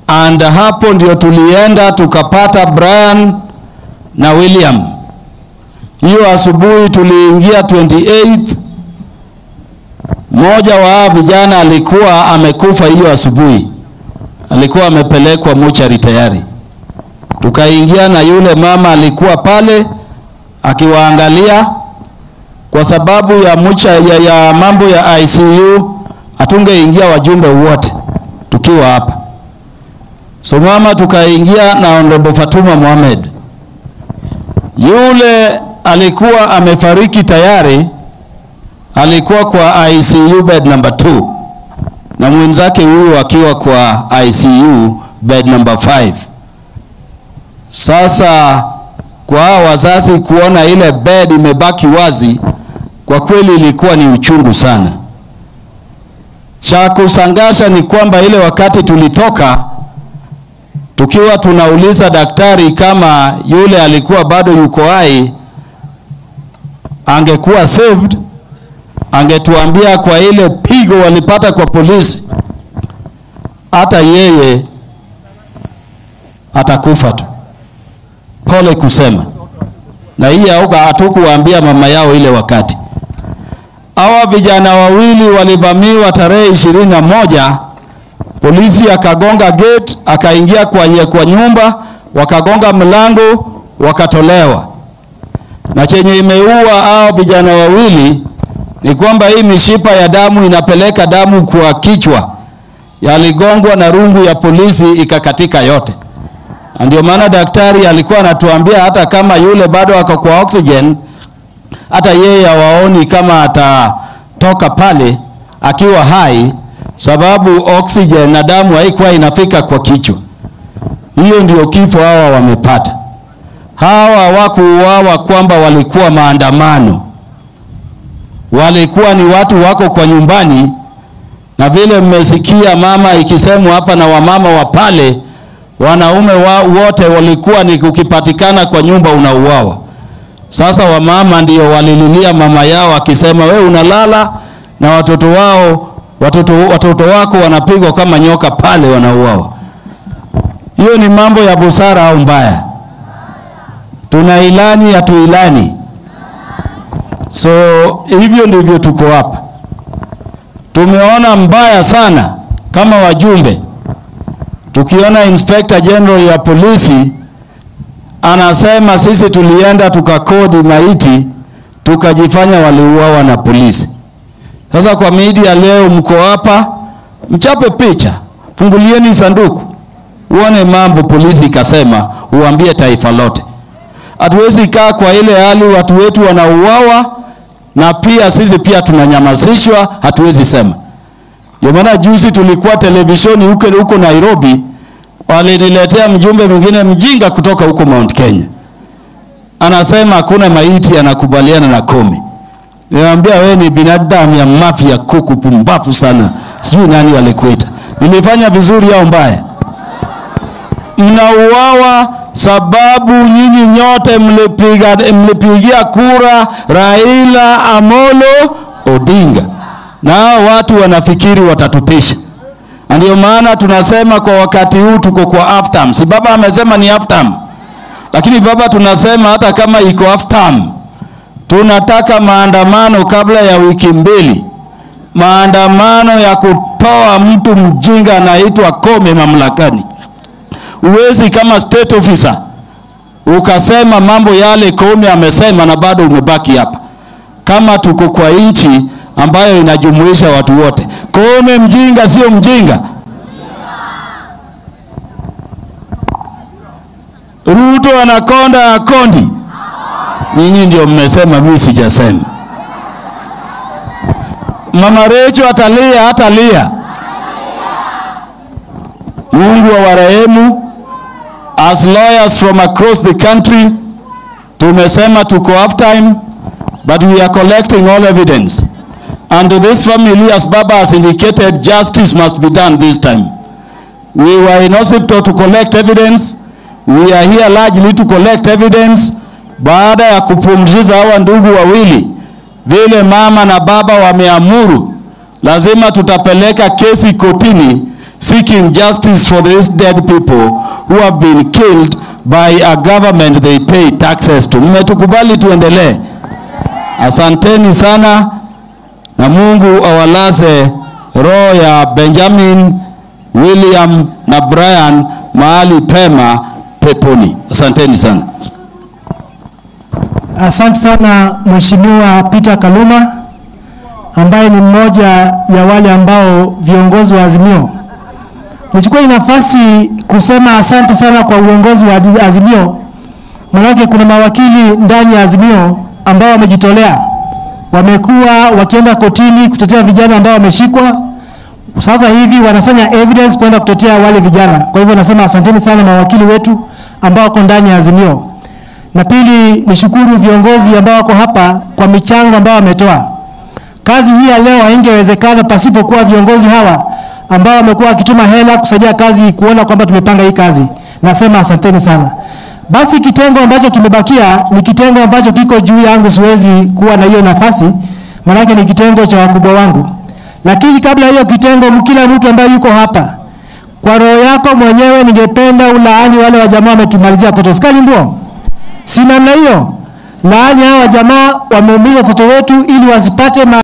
and hapo ndio tulienda tukapata Brian na William. Hiyo asubuhi tuliingia 28 mmoja wa vijana alikuwa amekufa hiyo asubuhi, alikuwa amepelekwa mochari tayari. Tukaingia na yule mama alikuwa pale akiwaangalia, kwa sababu ya mucha, ya, ya mambo ya ICU hatungeingia wajumbe wote tukiwa hapa. So mama tukaingia na Honorable Fatuma Mohamed. Yule alikuwa amefariki tayari, alikuwa kwa ICU bed number 2 na mwenzake huyu akiwa kwa ICU bed number 5. Sasa kwa hao wazazi kuona ile bed imebaki wazi, kwa kweli ilikuwa ni uchungu sana. Cha kusangasha ni kwamba ile wakati tulitoka tukiwa tunauliza daktari kama yule alikuwa bado yuko hai, angekuwa saved, angetuambia kwa ile pigo walipata kwa polisi, hata yeye atakufa tu. Pole kusema, na hii hatukuwaambia mama yao ile wakati. Hawa vijana wawili walivamiwa tarehe ishirini na moja polisi akagonga gate akaingia kwa, kwa nyumba wakagonga mlango wakatolewa, na chenye imeua hao vijana wawili ni kwamba hii mishipa ya damu inapeleka damu kwa kichwa, yaligongwa na rungu ya polisi ikakatika yote. Ndio maana daktari alikuwa anatuambia hata kama yule bado ako kwa oxygen, hata yeye hawaoni kama atatoka pale akiwa hai sababu oxygen na damu haikuwa inafika kwa kichwa. Hiyo ndio kifo hawa wamepata. Hawa hawakuuawa kwamba walikuwa maandamano, walikuwa ni watu wako kwa nyumbani, na vile mmesikia mama ikisemwa hapa na wamama wa pale, wanaume wa, wote walikuwa ni ukipatikana kwa nyumba unauawa. Sasa wamama ndio walililia mama yao akisema, we unalala na watoto wao watoto, watoto wako wanapigwa kama nyoka pale wanauawa. Hiyo ni mambo ya busara au mbaya? Tuna ilani ya tuilani. So hivyo ndivyo tuko hapa. Tumeona mbaya sana kama wajumbe, tukiona Inspector General ya polisi anasema sisi tulienda tukakodi maiti tukajifanya waliuawa na polisi. Sasa kwa media leo mko hapa, mchape picha, fungulieni sanduku, uone mambo polisi ikasema, uambie taifa lote. Hatuwezi kaa kwa ile hali watu wetu wanauawa na pia sisi pia tunanyamazishwa, hatuwezi sema. Ndio maana juzi tulikuwa televisheni huko huko Nairobi, waliniletea mjumbe mwingine mjinga kutoka huko Mount Kenya, anasema hakuna maiti anakubaliana na Komi. Niambia wewe ni binadamu ya mafia kuku pumbafu sana. Sijui nani alikuita. Nilifanya vizuri au mbaya? Mnauawa sababu nyinyi nyote mlipiga mlipigia kura Raila Amolo Odinga. Na hao watu wanafikiri watatutisha. Ndio maana tunasema kwa wakati huu tuko kwa half term. Si baba amesema ni half term. Lakini baba tunasema hata kama iko half term tunataka maandamano kabla ya wiki mbili, maandamano ya kutoa mtu mjinga anaitwa Kome mamlakani. Uwezi kama state officer ukasema mambo yale Kome amesema na bado umebaki hapa. Kama tuko kwa nchi ambayo inajumuisha watu wote, Kome mjinga sio mjinga. Ruto anakonda akondi Nyinyi ndio mmesema, mimi sijasema. Mama Recho atalia, hatalia. Mungu awarehemu. As lawyers from across the country tumesema tuko half time but we are collecting all evidence and to this family as Baba has indicated justice must be done this time. We were in hospital to collect evidence. We are here largely to collect evidence baada ya kupumziza hawa ndugu wawili, vile mama na baba wameamuru, lazima tutapeleka kesi kotini seeking justice for these dead people who have been killed by a government they pay taxes to. Mmetukubali tuendelee. Asanteni sana na Mungu awalaze roho ya Benjamin, William na Brian mahali pema peponi. Asanteni sana. Asante sana Mheshimiwa Peter Kaluma ambaye ni mmoja ya wale ambao viongozi wa Azimio. Nichukue hii nafasi kusema asante sana kwa uongozi wa Azimio, maanake kuna mawakili ndani ya Azimio ambao wamejitolea, wamekuwa wakienda kotini kutetea vijana ambao wameshikwa. Sasa hivi wanasanya evidence kwenda kutetea wale vijana. Kwa hivyo nasema asanteni sana mawakili wetu ambao wako ndani ya Azimio na pili nishukuru viongozi ambao wako hapa kwa michango ambao wametoa. Kazi hii ya leo haingewezekana pasipokuwa viongozi hawa ambao wamekuwa wakituma hela kusaidia kazi, kuona kwamba tumepanga hii kazi. Nasema asanteni sana. Basi kitengo ambacho kimebakia ni kitengo ambacho kiko juu yangu, siwezi kuwa na hiyo nafasi, maanake ni kitengo cha wakubwa wangu. Lakini kabla hiyo kitengo, kila mtu ambaye yuko hapa, kwa roho yako mwenyewe, ningependa ulaani wale wa jamaa wametumalizia watoto skali ndio si namna hiyo. Laani hawa jamaa wameumiza watoto wetu ili wasipate ma